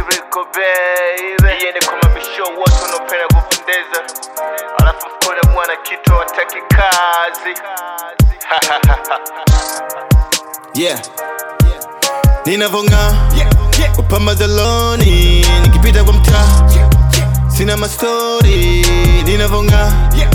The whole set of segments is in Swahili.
Rico baby iende kwa mabisho wote wanaopenda kupendeza alafu mkole mwana kitu wataki kazi yeah. ninavonga upamazaloni nikipita kwa mtaa sina mastori ninavonga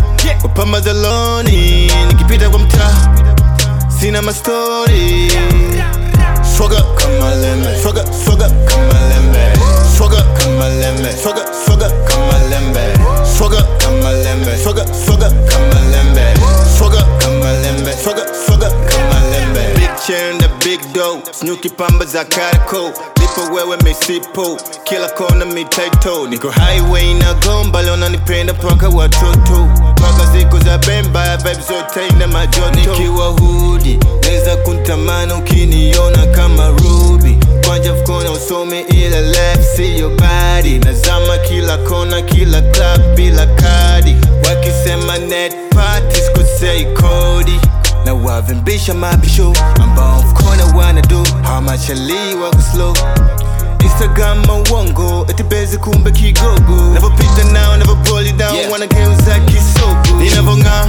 upamazaloni nikipita kwa mtaa sina mastori swaga kama lembe swaga swaga kama lembe swaga kama lembe swaga swaga kama lembe swaga kama lembe swaga swaga kama lembe swaga kama lembe swaga swaga kama lembe big chain the big dough snuki pamba za karako lipo wewe misipo kila kona mitaito niko highway na gomba leo nanipenda mpaka watoto mpaka siku za bemba vibe zote ina majoto nikiwa hudi naweza kuntamani ukiniona kama ruby kwanja mkono usome ila left see your body nazama kila kona kila club bila kadi wakisema net party sikosei kodi na wavimbisha mabisho ambao mkono wanadu hamachali wako slow Instagram mawongo etibezi kumbe kigogo navopita nao navoboli down Yeah. wanageuza kisogo ninavonga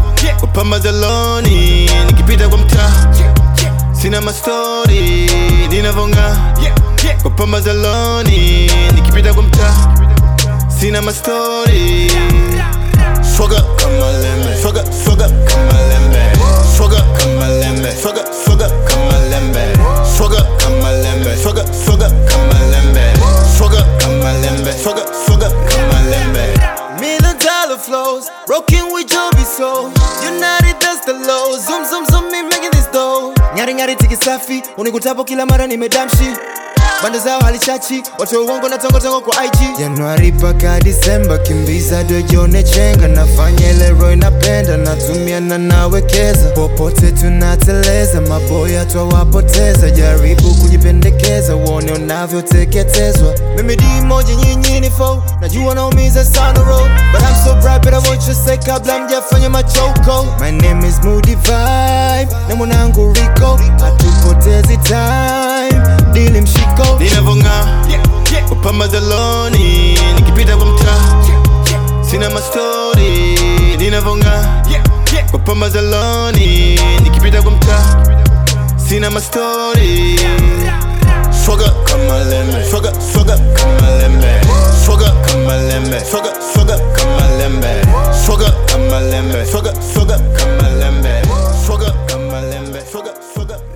upamazaloni nikipita kwa mtaa sina mastori ninavonga upamazaloni nikipita kwa mtaa sina mastori swaga kama lembe swaga swaga kama lembe swaga kama lembe swaga swaga kama lembe swaga kama lembe swaga swaga kama lembe swaga kama lembe swaga swaga kama lembe Million dollar flows, broken with Joby soul. United that's the low. Zoom zoom zoom me making this dough. Nyari nyari tiki safi, unikutapo kila mara nimedamshi. Bando zao halichachi, watu wa uongo na tongo tongo kwa IG. Januari paka Disemba, kimbiza dojone chenga, nafanya ile roho inapenda, natumia na nawekeza, popote tunateleza, maboya twawapoteza, jaribu kujipendekeza, uone unavyoteketezwa. Mimi di moja nyinyi ni foe, najua naumiza sana road, but I'm so bright, but I want you say kabla mjafanya machoko. My name is Moody Vibe, na mwanangu Rico, hatupotezi time, dili mshiko. ninavonga upamazaloni nikipita kwa mtaa sina mastori ninavonga upamazaloni nikipita kwa mtaa sina mastori swaga kama lembe swaga swaga kama lembe swaga kama lembe swaga swaga kama lembe swaga kama lembe swaga swaga kama lembe swaga kama lembe swaga swaga